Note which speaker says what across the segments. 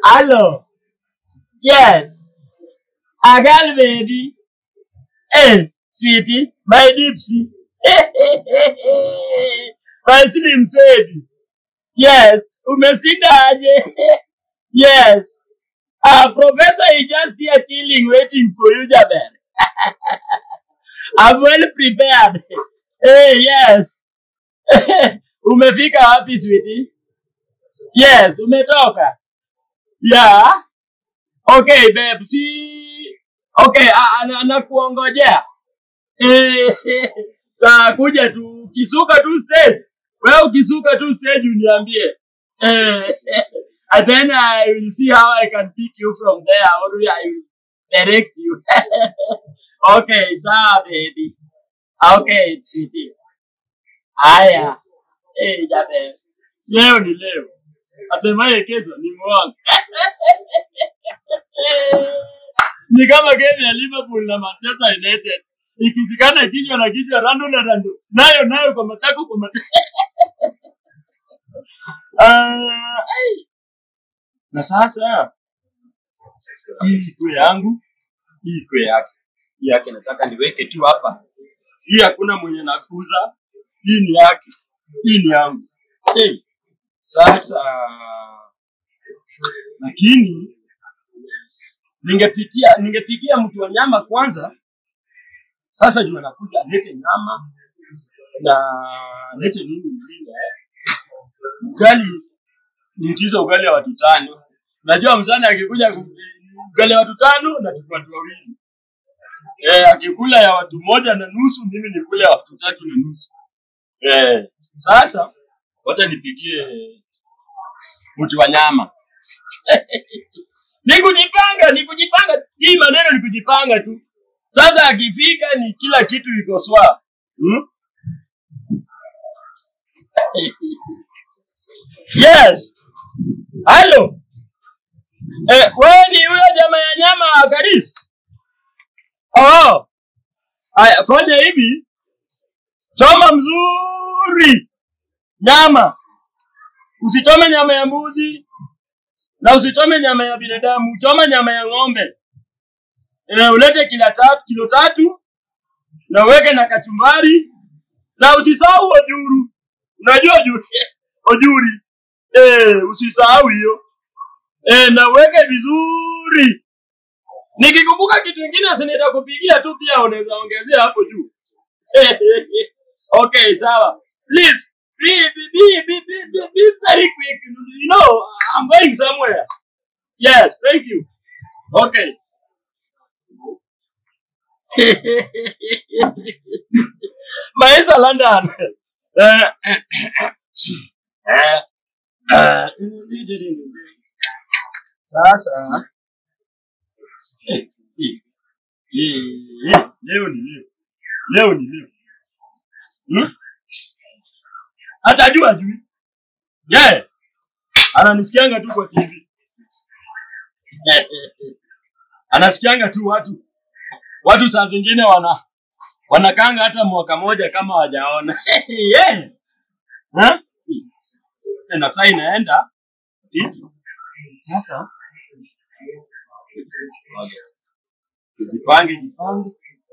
Speaker 1: Hello. Yes. A girl baby. Hey, sweetie, my dipsy. my slim said. Yes. Umeshinda aje? yes. Uh, professor is just here chilling, waiting for you, Jabel. I'm well prepared. Hey, yes. Umefika wapi, sweetie? Yes, umetoka. Yeah. Okay, babe. Si okay, ah, ah, na- nakuongojea. Eh, saa kuja tu ukisuka tu stage. Wewe ukisuka tu stage uniambie. Eh, and then I will see how I can pick you from there or I will direct you. okay, sawa baby. Okay, sweetie. Haya. Eh, jabe. Leo ni leo. Asemaye kesho ni mwongo. ni kama game ya Liverpool na Manchester United ikisikana kichwa na kichwa, rando na rando, nayo nayo kwa matako kwa matako. Ah, ai. na sasa hii iko yangu, hii iko yake, hii yake nataka niweke tu hapa. Hii hakuna mwenye nakuza, hii ni yake, hii ni yangu. Hey, sasa lakini ningepitia ningepigia mtu wa nyama kwanza. Sasa juu anakuja alete nyama na alete nini ingine ugali, niitize ugali wa watu tano. Najua mzani akikuja ku- ugali ya watu tano na tuko watu wawili eh, akikula ya watu moja na nusu, mimi nikule ya watu tatu na nusu eh. Sasa wacha nipigie mtu wa nyama ni kujipanga, ni kujipanga. Hii maneno ni kujipanga tu. Sasa akifika ni kila kitu iko sawa. Hmm? Yes. Halo. Eh, wewe ni huyo jamaa ya nyama wa Karisi? Oh. Aya, fanya hivi. Choma mzuri nyama. Usichome nyama ya mbuzi na usichome nyama ya binadamu, choma nyama ya ng'ombe. Eh, ulete kila tatu, kilo tatu na uweke na kachumbari na usisahau ojuru. Unajua ojuru? ojuri. Eh, usisahau hiyo. Eh, na uweke vizuri. Nikikumbuka kitu kingine asi nitakupigia tu pia unaweza ongezea hapo juu. okay, sawa. Please be, be, be, be, be, be, be very quick. You know, I'm going somewhere. Yes, thank you. Okay. Maisha London. Eh, eh, eh, Sasa eh, eh, eh, leo ni leo. Leo ni leo. Hmm? Hata jua ajui. Yeah. Ananisikianga tu kwa TV. Anasikianga tu watu. Watu saa zingine wana wanakanga hata mwaka moja kama hawajaona. yeah. Ha? Na saa inaenda. Tiki. Sasa jipange jipange.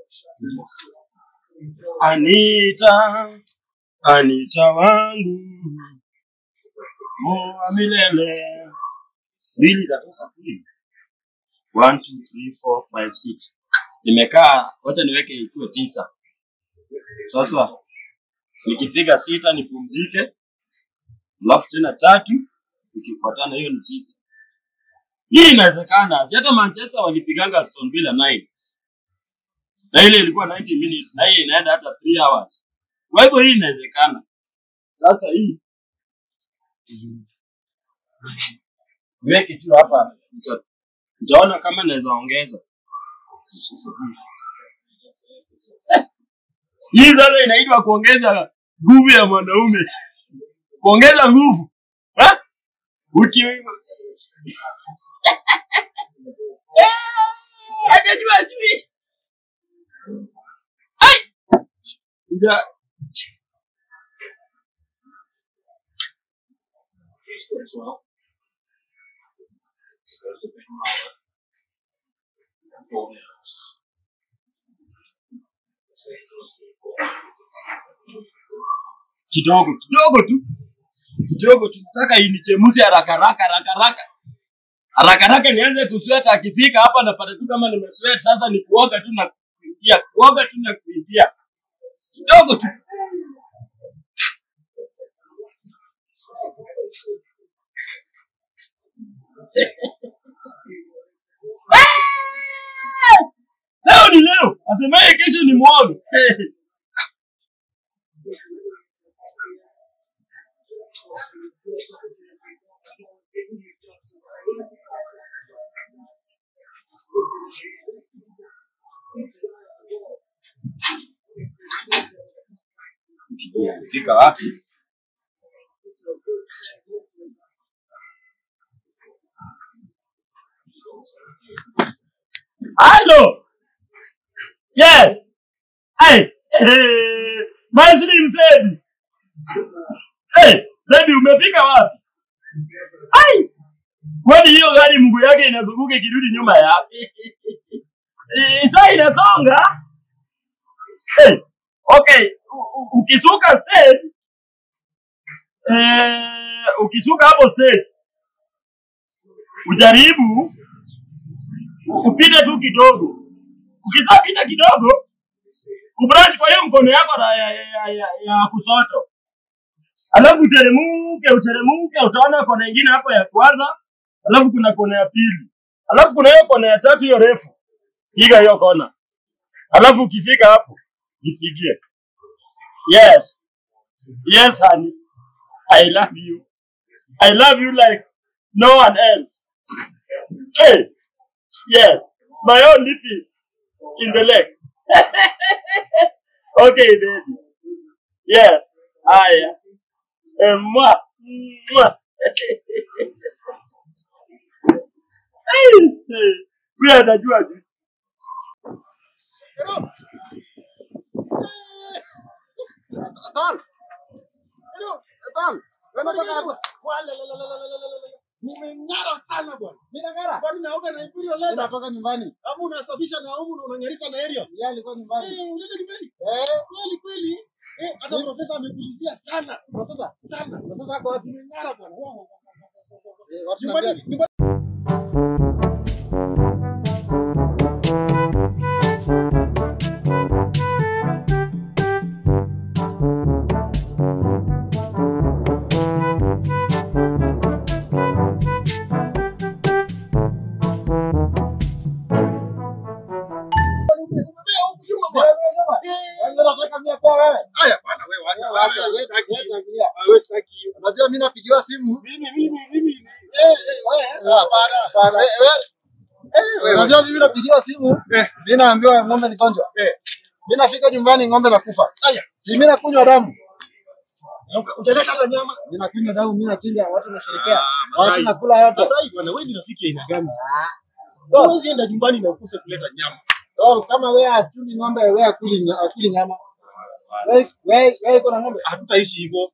Speaker 1: Anita, Anita wangu, moa milele. Mbili tatosa kumi. One, two, three, four, five, six. Nimekaa, wacha niweke ikiwa tisa. Sasa nikipiga sita nipumzike, alafu tena tatu ikifuatana, hiyo ni tisa. Hii inawezekana, si hata Manchester walipiganga Aston Villa 9 na ile ilikuwa 90 minutes na hii inaenda hata 3 hours. Kwa hivyo hii inawezekana. Sasa hii weke tu hapa, nita- nitaona kama naweza ongeza hii. Sasa inaitwa kuongeza nguvu ya mwanaume, kuongeza nguvu ha? Uki akajua sijui Ija- kidogo kidogo tu kidogo tu nataka inichemushe haraka haraka haraka haraka haraka haraka nianze kusweta akifika hapa napata tu kama nimeswet sasa ni kuoga tu na kuingia kuoga tu na kuingia kidogo tu leo ni leo asemaye kesho ni mwogo fika wapi halo yes hey, hey, my slim said hey, baby umefika wapi ai kwani hiyo gari mguu yake inazunguka ikirudi nyuma yapi Eh, saa inasonga hey, okay u- u- ukisuka stage eh, ukisuka hapo stage ujaribu u- upite tu kidogo ukisapita kidogo ubranch kwa hiyo mkono yako na ya, ya, ya, ya, ya kusoto alafu uteremuke uteremuke utaona kona ingine hapo ya kwanza alafu kuna kona ya pili alafu kuna hiyo kona ya tatu hiyo refu piga hiyo kona alafu ukifika hapo nipigie yes yes honey i love you i love you like no one else hey yes my only fish in the lake okay baby yes haya Eh, mwa mwa huyo anajua tu
Speaker 2: Atan. Hello, Atan. Wewe unatoka hapa? Wala la la la la la la la. Umeng'ara sana bwana. Mimi nang'ara. Kwani naoga na Imperial Leather? Natoka nyumbani. Ama unasafisha na humu na unang'arisha na Ariel? Yeye alikuwa nyumbani. Eh, ulienda nyumbani? Eh. Kweli kweli. Eh, hata profesa amepulizia sana. Profesa? Sana. Profesa ako wapi? Umeng'ara bwana. Wow, wow, wow, wow, wow. Eh, watu nyumbani. Nyumbani. Umebea huku nyuma bwana. Eh. Haya bwana wewe acha. Wewe sitaki hiyo.
Speaker 3: Unajua mimi napigiwa simu.
Speaker 2: Mimi mimi mimi ni eh eh wewe.
Speaker 3: Hapana, hapana. Eh, wewe-
Speaker 2: wewe.
Speaker 3: Unajua mimi napigiwa simu.
Speaker 2: Eh.
Speaker 3: Mimi naambiwa ng'ombe ni gonjwa.
Speaker 2: Eh.
Speaker 3: Mimi nafika nyumbani ng'ombe nakufa.
Speaker 2: Haya.
Speaker 3: Si mimi nakunywa damu.
Speaker 2: Uka- Ujaleta hata nyama.
Speaker 3: Mimi nakunywa damu, mimi nachinja, watu nasherekea.
Speaker 2: Ah,
Speaker 3: Watu
Speaker 2: Masai.
Speaker 3: nakula yote.
Speaker 2: Masai bwana wewe ni rafiki aina gani?
Speaker 3: Dog,
Speaker 2: Huwezi enda nyumbani na ukose kuleta nyama.
Speaker 3: dog, kama wewe hatuli ng'ombe, wewe akuli nya- akuli nyama. Wewe wewe wewe iko na ng'ombe.
Speaker 2: Hatutaishi hivyo.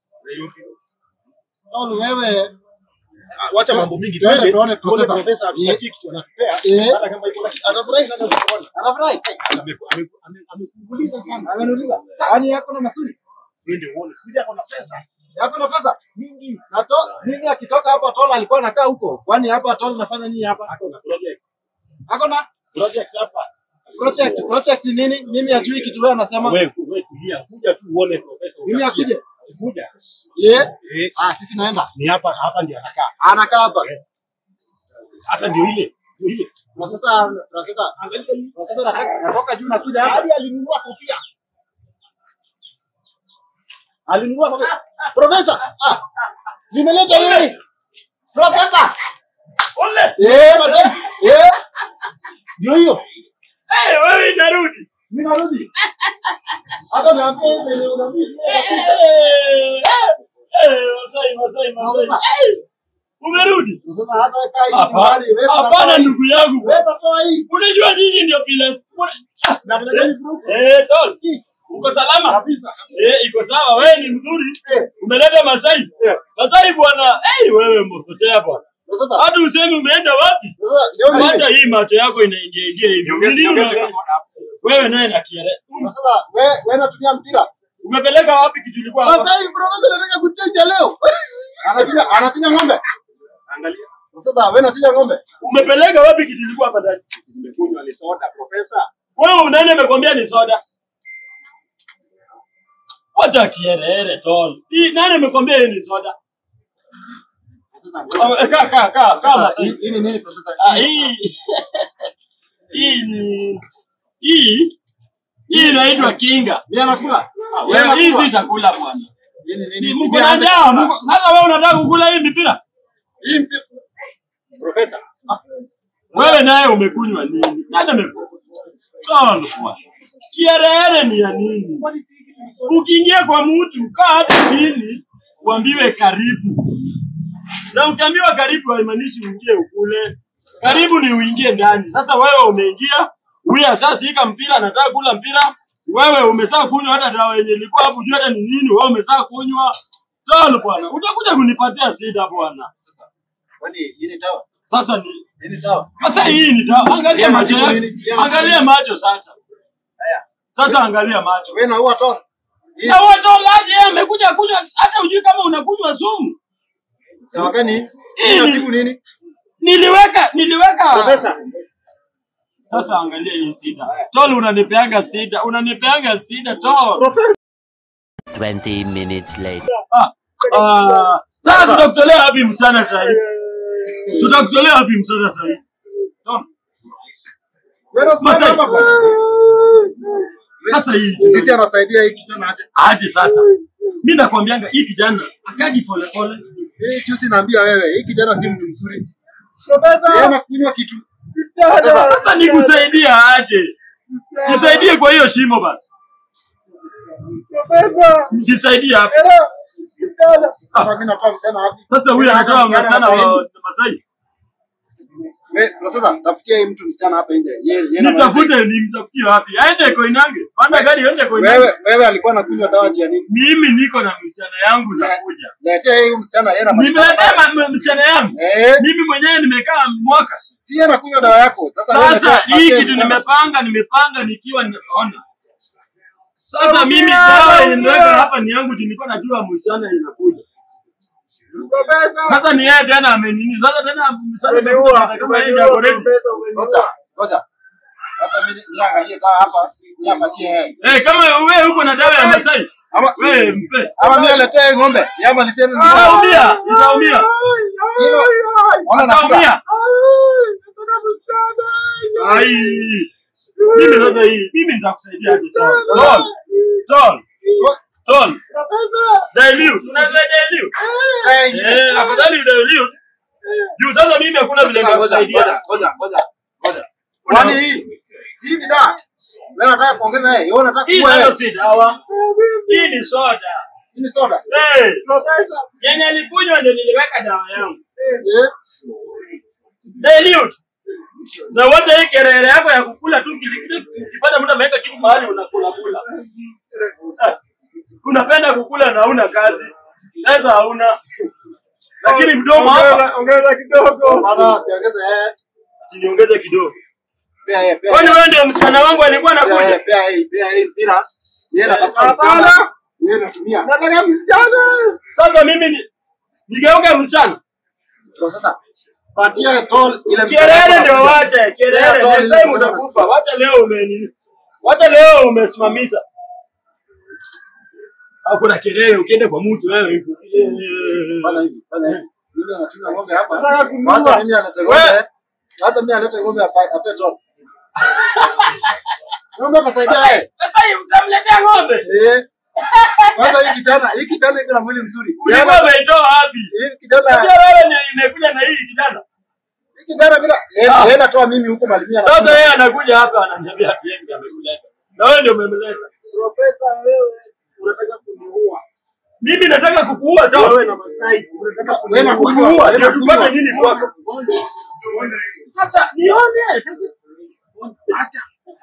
Speaker 3: Dog, wewe
Speaker 2: Ah, Wacha mambo mingi
Speaker 3: Twende
Speaker 2: twende
Speaker 3: tuone
Speaker 2: tuone
Speaker 3: profesa.
Speaker 2: profesa atupatie kitu anatupea.
Speaker 3: Eh.
Speaker 2: Hata kama iko lakini anafurahi sana kukuona.
Speaker 3: anafurahi.
Speaker 2: Ame- ame- ame- Amekuuliza sana.
Speaker 3: Ameniuliza. Yaani yako na masuri.
Speaker 2: Twende uone. Siku hizi ako na pesa
Speaker 3: Yako na pesa.
Speaker 2: mingi.
Speaker 3: Na to, mimi akitoka hapa Tola alikuwa anakaa huko. Kwani hapa Tola nafanya nini hapa?
Speaker 2: Ako na project.
Speaker 3: Ako na
Speaker 2: Project hapa.
Speaker 3: project. Project ni nini? Mimi ajui kitu wewe anasema.
Speaker 2: Wewe wewe tulia. Kuja tu uone profesa.
Speaker 3: Mimi
Speaker 2: utasikia.
Speaker 3: akuje.
Speaker 2: Kuja.
Speaker 3: Yeah.
Speaker 2: Eh,
Speaker 3: Ah, sisi naenda.
Speaker 2: ni hapa hapa ndio anakaa.
Speaker 3: Anakaa hapa.
Speaker 2: Hata ndio ile. Ndio ile.
Speaker 3: Na sasa na sasa
Speaker 2: Angalia hii.
Speaker 3: na sasa natoka natoka juu nakuja hapa.
Speaker 2: Hadi alinunua kofia. Alinunua kofia. Profesa, ah, nimeleta hii.
Speaker 3: Profesa.
Speaker 1: ole
Speaker 3: Eh, mzee. Eh,
Speaker 2: Ndio hiyo.
Speaker 1: hey, wewe inarudi
Speaker 3: mimi narudi. Hata niambie hivi ni unamisi kabisa.
Speaker 1: Eh, eh, Masai, Masai, Masai. Eh, umerudi
Speaker 3: Sasa hata kaa hivi
Speaker 1: Hapana,
Speaker 3: nyumbani, wewe
Speaker 1: hapana
Speaker 3: unatoa hii.
Speaker 1: ndugu yangu
Speaker 3: Wewe unatoa hii.
Speaker 1: unajua nyinyi ndio pila
Speaker 3: Na vile gani proof?
Speaker 1: eh, tol uko salama
Speaker 3: Kabisa.
Speaker 1: eh, iko sawa wewe ni mzuri
Speaker 3: Eh.
Speaker 1: umeleta Masai Masai bwana eh, wewe mpotea bwana
Speaker 3: Ndio sasa.
Speaker 1: Hata useme umeenda wapi?
Speaker 3: Sasa ndio mimi.
Speaker 1: Hata hii macho yako inaingia ingia hivi. Nini una- Wewe naye na kiere.
Speaker 3: Ndio sasa wewe wewe unatumia mpira.
Speaker 1: Umepeleka wapi kitu ilikuwa hapa?
Speaker 2: Sasa hii profesa anataka kuchinja leo.
Speaker 3: Anachinja anachinja ng'ombe.
Speaker 2: Angalia.
Speaker 3: Ndio sasa wewe unachinja ng'ombe.
Speaker 1: Umepeleka wapi kitu ilikuwa hapa ndani?
Speaker 2: Nimekunywa ni soda profesa.
Speaker 1: Wewe nani amekwambia ni soda? Wacha kierere tol. Hii nani amekwambia hii ni soda?
Speaker 3: Sasa
Speaker 1: Oh, eh, Kaa kaa kaa kaa
Speaker 3: Sasa,
Speaker 1: Masai.
Speaker 3: hii hii ni nini profesa?
Speaker 1: Ah, hii hii ni hii hii inaitwa kinga.
Speaker 3: Mimi anakula.
Speaker 1: Wewe hii si chakula bwana.
Speaker 3: Hii ni
Speaker 1: Ni
Speaker 3: nini?
Speaker 1: mko
Speaker 3: Mimi
Speaker 1: na
Speaker 3: aanze
Speaker 1: njaa.
Speaker 3: kukula.
Speaker 1: mko- Sasa wewe unataka kukula hii mipira?
Speaker 2: Hii mpira. Profesa.
Speaker 1: Wewe naye umekunywa nini? Nani amekunywa? Tol bwana. Kierere ni ya nini?
Speaker 2: Kwani si kitu ni soda?
Speaker 1: Ukiingia kwa mtu kaa hata chini uambiwe karibu, na ukiambiwa karibu haimaanishi uingie ukule. Karibu ni uingie ndani. Sasa wewe umeingia, huyu ashashika mpira, anataka kula mpira, wewe umesaa kunywa hata dawa yenye ilikuwa hapo juu, hata ni nini, wewe umesaa kunywa. Tol bwana, utakuja kunipatia sida bwana.
Speaker 3: Sasa. Kwani hii ni dawa?
Speaker 1: Sasa ni
Speaker 3: Hii ni dawa.
Speaker 1: sasa hii ni dawa. Angalia
Speaker 3: Yana
Speaker 1: macho
Speaker 3: tibu
Speaker 1: yako,
Speaker 3: nini? Yana
Speaker 1: angalia
Speaker 3: tibu.
Speaker 1: macho sasa.
Speaker 3: Haya.
Speaker 1: Sasa angalia macho.
Speaker 3: Wewe na huwa tona. Hii
Speaker 1: Na watolaje amekuja kunywa hata ujui kama unakunywa sumu.
Speaker 3: dawa gani? Hii
Speaker 1: Hii ni-
Speaker 3: inatibu nini?
Speaker 1: Niliweka niliweka.
Speaker 3: Profesa.
Speaker 1: Sasa angalia hii sida. Tol unanipeanga sida, unanipeanga sida tol.
Speaker 4: 20 minutes later.
Speaker 1: Ah. Ah. Sasa tutakutolea wapi msana sasa hivi? Tutakutolea wapi msana sasa hivi?
Speaker 3: Tona. Wewe usimame
Speaker 1: Masai.
Speaker 3: hapa bwana.
Speaker 1: Sasa hii
Speaker 3: Sisi anasaidia hii kijana aje.
Speaker 1: aje sasa. Mimi nakwambianga hii kijana akaji pole pole.
Speaker 3: Hii juzi naambia wewe, hii kijana si mtu mzuri. Yeye
Speaker 2: Profesa.
Speaker 3: anakunywa kitu.
Speaker 2: Sasa
Speaker 1: Sasa nikusaidia aje? Nisaidie kwa hiyo shimo basi.
Speaker 2: Profesa.
Speaker 1: Nisaidie hapa.
Speaker 2: Era. Msichana.
Speaker 3: Sasa mimi natoa msana wapi?
Speaker 1: Sasa huyu anatoa msana wa Masai.
Speaker 3: Wewe, sasa tafutia hii mtu msichana hapa nje. Yeye yeye na
Speaker 1: Nitafute nimtafutie wapi? Aende Koinange. Panda gari aende Koinange.
Speaker 3: Wewe wewe alikuwa anakunywa dawa ya nini?
Speaker 1: Mimi niko na msichana yangu nakuja.
Speaker 3: Letea hii msichana yeye na
Speaker 1: Nimeletea ma- msichana yangu.
Speaker 3: Eh,
Speaker 1: Mimi mwenyewe nimekaa mwaka.
Speaker 3: si yeye anakunywa dawa yako. Sasa wewe
Speaker 1: Sasa
Speaker 3: letea-
Speaker 1: hii
Speaker 3: letea
Speaker 1: kitu
Speaker 3: msichana.
Speaker 1: nimepanga, nimepanga nikiwa nimeona. Sasa mimi dawa inaweka hapa ni yangu, nilikuwa najua msichana inakuja.
Speaker 2: Profesa.
Speaker 1: Sasa ni yeye tena amenini. Sasa tena msichana imekuja kama yeye ndio ako ready.
Speaker 3: Ngoja, ngoja. Sasa mimi niangalie dawa hapa, niapatie yeye.
Speaker 1: Eh, kama wewe uko na dawa ya Masai,
Speaker 3: Ama
Speaker 1: wewe mpe.
Speaker 3: ama mimi aletee ng'ombe. Yama niseme
Speaker 1: Itaumia, itaumia.
Speaker 3: Hilo. Ona nakula.
Speaker 1: Itaumia. Ai. Mimi sasa hii, mimi nitakusaidia aje Tol. Tol. Tol. Tol. Dilute. Unaweza dilute? Eh, afadhali udilute. Juu sasa mimi hakuna vile
Speaker 3: Ngoja, ngoja,
Speaker 1: nitakusaidia.
Speaker 3: ngoja, ngoja, ngoja. Kwani hii si hivi dawa? Wewe unataka kuongeza yeye, wewe unataka
Speaker 1: Hii
Speaker 3: kuwa
Speaker 1: nayo
Speaker 3: yeye.
Speaker 1: si dawa. Hii ni soda.
Speaker 3: Hii ni soda.
Speaker 1: Eh, yenye alikunywa ndio niliweka dawa yangu.
Speaker 3: Eh?
Speaker 1: Dilute. Na wote hii kelele yako ya kukula tu kilikili ukipata mtu ameweka kitu mahali unakula kula. Eh, Unapenda kukula na hauna kazi. Pesa hauna. Lakini mdomo hapa
Speaker 2: Ongeza kidogo.
Speaker 3: Bana, siongeze yeye.
Speaker 1: niongeze kidogo.
Speaker 3: Pea yeye, pea.
Speaker 1: Kwani
Speaker 3: yeye.
Speaker 1: wewe ndio msichana wangu alikuwa
Speaker 3: Pea yeye,
Speaker 1: anakuja?
Speaker 3: pea yeye, pea yeye mpira. Yeye anatafuta
Speaker 2: Hapana.
Speaker 3: msichana. Yeye anatumia.
Speaker 2: Nataka msichana.
Speaker 1: Sasa mimi ni nigeuke msichana.
Speaker 3: Kwa sasa patia tol ile msichana
Speaker 1: Kelele
Speaker 3: hapa
Speaker 1: ndio
Speaker 3: anakuja.
Speaker 1: wache,
Speaker 3: Pea
Speaker 1: kelele
Speaker 3: tol
Speaker 1: next
Speaker 3: ile
Speaker 1: time
Speaker 3: msichana
Speaker 1: utakufa. Wacha leo ume Wacha leo umesimamisha. Hakuna kelele ukienda kwa mtu wewe hivi.
Speaker 3: Fanya hivi, fanya hivi. Mimi anachunga ng'ombe hapa.
Speaker 2: Nataka kununua.
Speaker 3: Wacha mimi alete
Speaker 1: Wewe.
Speaker 3: ng'ombe. Hata mimi alete ng'ombe hapa ape tol. Ng'ombe atasaidia yeye.
Speaker 1: Sasa hivi utamletea ng'ombe.
Speaker 3: Eh. Kwanza hii kijana, hii kijana iko na mwili mzuri.
Speaker 1: Ulikuwa umeitoa wapi?
Speaker 3: Hii kijana,
Speaker 1: Unajua wewe ndio imekuja na hii kijana.
Speaker 3: hii kijana bila yeye
Speaker 1: Ah.
Speaker 3: yeye anatoa mimi huko malimia.
Speaker 1: Sasa yeye anakuja hapa ananiambia ati yeye ndiye amekuleta. Na wewe ndio umemleta.
Speaker 2: Profesa wewe unataka kuniua.
Speaker 1: Mimi nataka kukuua tu.
Speaker 2: Wewe na Masai unataka
Speaker 3: wewe na
Speaker 2: kuniua.
Speaker 3: kunywa,
Speaker 1: Kukuua
Speaker 3: wewe
Speaker 1: ndio
Speaker 3: na
Speaker 1: tupate
Speaker 3: kunywa.
Speaker 1: nini kwako? Sasa nione sasa.
Speaker 2: Acha.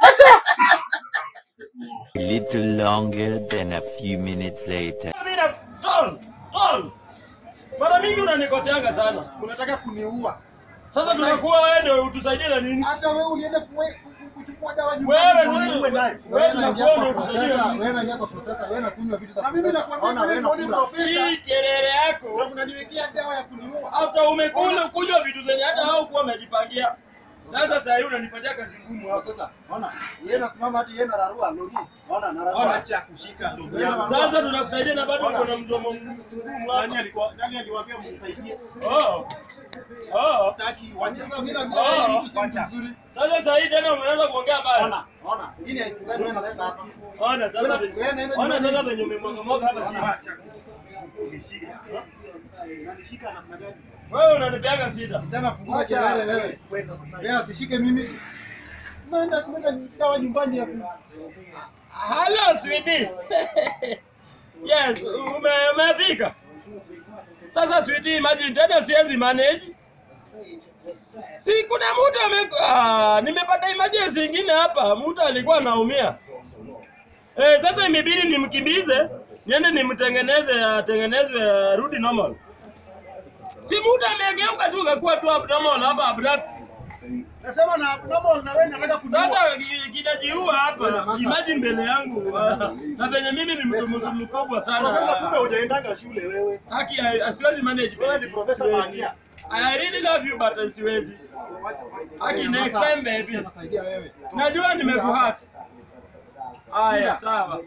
Speaker 4: A little longer than a few minutes later.
Speaker 1: Mira, Ton, Ton. Mara mingi unanikoseanga sana.
Speaker 2: Unataka kuniua.
Speaker 1: Sasa tunakuwa wewe ndio utusaidie na nini?
Speaker 2: Hata wewe ulienda kuwe- ku- kuchukua dawa
Speaker 1: Wewe
Speaker 2: nyumbani
Speaker 1: sasa-
Speaker 2: ndio uwe naye.
Speaker 3: Wewe
Speaker 1: Wewe
Speaker 3: unaingia
Speaker 1: unakuwa
Speaker 3: kwa
Speaker 1: ndio utusaidie
Speaker 3: processor,
Speaker 1: na nini?
Speaker 3: wewe unaingia kwa processor, wewe unakunywa vitu za
Speaker 2: Na mimi
Speaker 3: processor.
Speaker 2: nakwambia
Speaker 3: Ona,
Speaker 2: kule
Speaker 3: wewe
Speaker 2: mboni
Speaker 3: unakula.
Speaker 2: profesa.
Speaker 1: Hii kelele yako.
Speaker 2: Na unaniwekea dawa ya kuniua.
Speaker 1: Hata umekula kunywa vitu zenye hata hao kuwa umejipangia. Sasa sasa hivi unanipatia kazi ngumu hapa.
Speaker 3: Sasa, ona, yeye anasimama hadi yeye anararua logi. Ona,
Speaker 1: Ona.
Speaker 3: anararua.
Speaker 2: Acha kushika ndugu
Speaker 3: Wewe
Speaker 2: yangu.
Speaker 1: Sasa tunakusaidia na bado uko na mdomo ngumu
Speaker 2: Nani
Speaker 1: hapa.
Speaker 2: alikuwa nani aliwaambia mnisaidie?
Speaker 1: Oh. Oh.
Speaker 2: Hataki wacha.
Speaker 3: Sasa mimi na
Speaker 1: Oh.
Speaker 3: mimi mtu si mtu
Speaker 2: Wacha.
Speaker 3: mzuri.
Speaker 1: Sasa sasa hivi tena umeanza kuongea mbaya.
Speaker 3: Ona, ona. Ingine haikubali wewe unaleta hapa.
Speaker 1: Ona sasa.
Speaker 3: Wewe- wewe naenda
Speaker 1: Ona
Speaker 3: nyumbani.
Speaker 1: sasa venye umemwagamwaga hapa chini.
Speaker 2: Acha. Unishika. Unanishika namna gani?
Speaker 1: Wewe unanipeaga shida.
Speaker 3: Tena fungua
Speaker 2: Acha.
Speaker 3: kelele wewe. Wewe asishike mimi.
Speaker 2: Naenda kumeta dawa nyumbani hapo.
Speaker 1: Hello sweetie. yes, ume umefika. Sasa sweetie, imagine tena siwezi manage. Si kuna mtu ame ah, nimepata emergency ingine hapa, mtu alikuwa anaumia. Eh, sasa imebidi nimkimbize, niende nimtengeneze atengenezwe arudi normal. Si mtu amegeuka tu kakuwa tu abnormal hapa abrupt.
Speaker 2: Nasema na normal na wewe nataka kuniua.
Speaker 1: Sasa ki- kinajiua hapa, imagine mbele yangu ah, na venye mimi ni mtu mtu mkubwa
Speaker 2: Profesa, kumbe
Speaker 1: sana.
Speaker 2: hujaendanga shule wewe.
Speaker 1: Haki ya- asiwezi manage.
Speaker 2: Wewe ni profesa
Speaker 1: Siwezi.
Speaker 2: Bangia.
Speaker 1: I really love you but siwezi. Haki next time baby.
Speaker 3: Anasaidia wewe.
Speaker 1: Najua nimekuhurt. Haya sawa.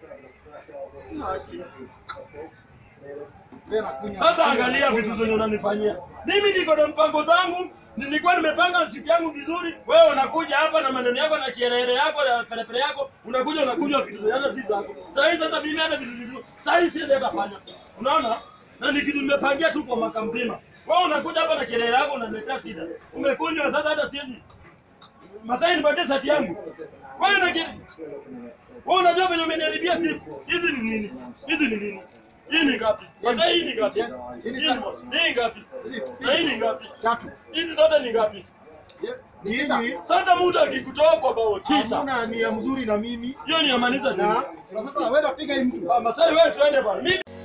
Speaker 3: Wewe unakunywa.
Speaker 1: Sasa angalia vitu zenye unanifanyia. Mimi niko na mpango zangu, nilikuwa nimepanga siku yangu vizuri. Wewe unakuja hapa na maneno yako na kielele yako na pelepele yako, unakuja unakunywa vitu zenye hata si zako. Sasa hivi sasa mimi hata vitu vingine, sasa hivi siwezi hata fanya. Unaona? Na ni kitu nimepangia tu kwa mwaka mzima. Wewe unakuja hapa na kielele yako unaniletea shida. Umekunywa sasa hata siwezi. Masai nipatie sati yangu. Wewe na kitu. Wewe unajua venye umeniharibia siku. Hizi ni nini? Hizi ni nini? Hii ni ngapi? Sasa hii ni ngapi? Hii ni hii ngapi? Na hii ni ngapi?
Speaker 3: Tatu.
Speaker 1: Hizi zote ni ngapi?
Speaker 3: Ni tisa.
Speaker 2: Mimi
Speaker 1: Sasa mtu akikutoa kwa bao tisa,
Speaker 2: hamuna nia mzuri na mimi.
Speaker 1: hiyo ni amaanisha nini?
Speaker 2: Na
Speaker 3: Na sasa wewe unapiga hii mtu.
Speaker 1: Ah, Masai wewe tuende bwana. Mimi